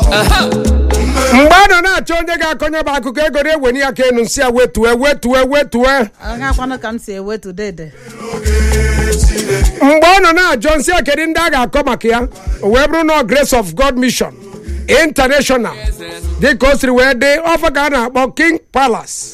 mgbe a nọ na-achọ onye ga-akọnye bụ akụkọ ego na-eweni ya ka enu nsị ya wetue wetue wetue agakwanụ ka m si ewetu dede mgbe ọ nọ na-ajọ nsị ya kedu ndị a ga-akọ maka ya o wee bụrụ na grace of god mission international dịka o siri wee dị ọfa ka a na-akpọ king palace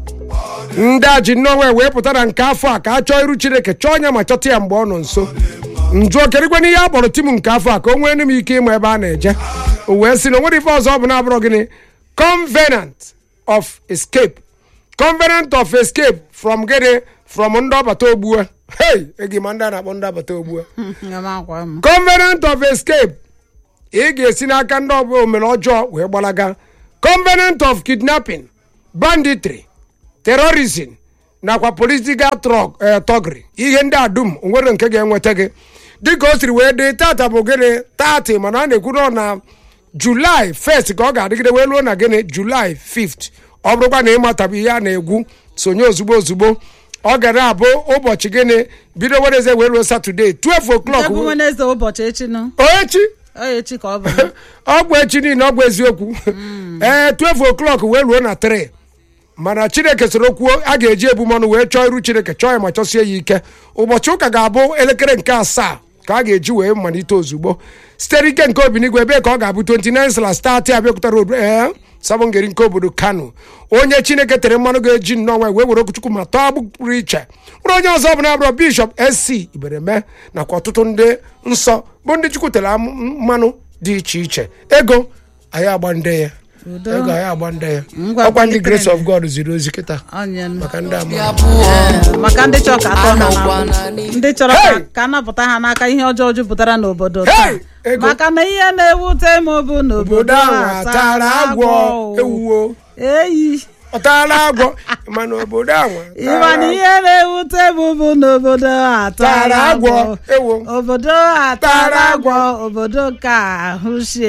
ndị a ji nnọọ wee pụta na nke afọ a ka a chọọ iru chineke chọọ onye ma chọta ya mgbe ọ nọ nso njụọ kerikwe n'ihe a kpọrọ tim nke afọ a ka o nwee m ike ịma ebe a na-eje o wee sị na o nwere ife ọzọ ọ bụ na-abụrụ gịnị covenant of escape covenant of escape from gịnị from ndị ọbata ogbue hey egi ma ndị a na-akpọ ndị ọbata ogbue amakwa m covenant of escape ị ga-esi n'aka ndị ọbụla omere ọjọọ wee gbalaga covenant of kidnapping banditry terrorism nakwa political trug- eh, thuggery ihe ndị a dum onwere nke ga-enweta gị dịka o siri wee dị tata bụ gịnị tati mana a na-ekwu nọ na julaị 1st ka ọ ga-adịgide wee ruo na gịnị julaị 5th ọ bụrụkwa na ịmatabụ ihe a na-egwu sonye ozugbo ozugbo ọ ga na-abụ ụbọchị gịnị bido wednesday wee ruo satọde 12 o'clock ebe wenezde ụbọchị echi nụ echi ọ echi ka ọ bụ ọ bụ echi niile ọ bụ eziokwu ee 12 o'clock wee ruo na 3 mana chineke soro kwuo a ga-eji ebumọnụ wee chọọ iru chineke chọọ ya ma chọsie ya ike ụbọchị ụka ga-abụ elekere nke asaa ka a ga-eji wee malite ozugbo sitere ike nke obinigwe ebe ka ọ ga-abụ 29 slas 30 abịakwụta road ee sabongeri nke obodo kano onye chineke tere mmanụ ga-eji nnọọ wee were okwuchukwu ma tọọ agbụ pụrụ iche bụrụ onye ọzọ bụ na-abụrụ bishọp sc ibereme nakwa ọtụtụ ndị nsọ bụ ndị chukwu tere am- mmanụ dị iche iche ego anyị agba nde ya Udo. ego anyị agba nde ya Ngwa ọkwa ndị kwalitere grace m. of god ziri ozi kịta onye nụ. maka ndị ama Ee, maka ndị chọrọ ka atọ ha Anọkwa n'agbụ. na n'i- ndị chọrọ Hey! ka- ka anapụta ha n'aka ihe ọjọọ jupụtara n'obodo Hey! taa Ego. maka na ihe na-ewute m bụ obodo n'obodo ahụ a atara agwọ ewuwo eyi ọtara agwọ mana obodo ahụ ịma na ihe na-ewute m bụ n'obodo a tara tara agwọ agwọ ewo obodo a tara agwọ obodo ka ahụ sie